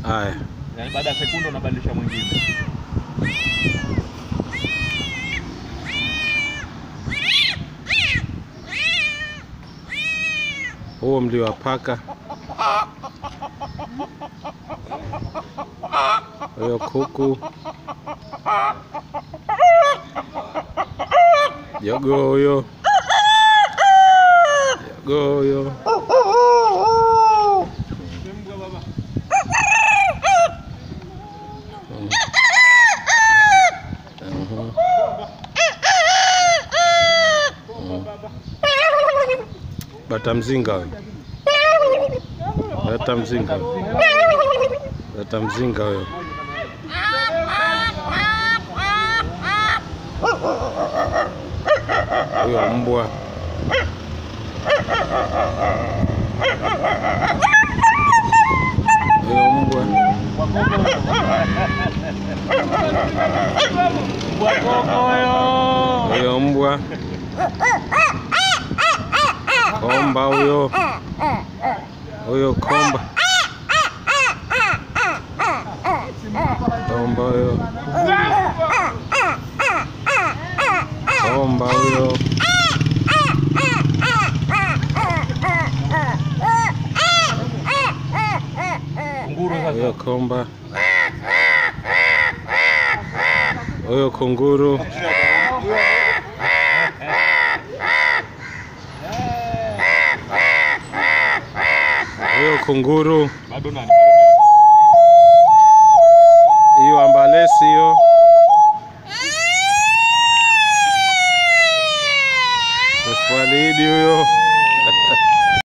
Haya, Yaani baada ya sekunde unabadilisha mwingine. huo mlio wa paka. Huyo kuku. Jogoo huyo. Jogoo huyo. Mm. Mhm. Mm. Bata mzinga huyo. Bata mzinga huyo. Bata mzinga huyo. Huyo mbwa. Huyo mbwa. Huyo mbwa. Komba huyo. Huyo komba. Komba huyo. Komba huyo. Kunguru sasa. Huyo komba. Huyo kunguru. Huyo kunguru. Bado nani? Hiyo ambalesi hiyo. Swalidi huyo.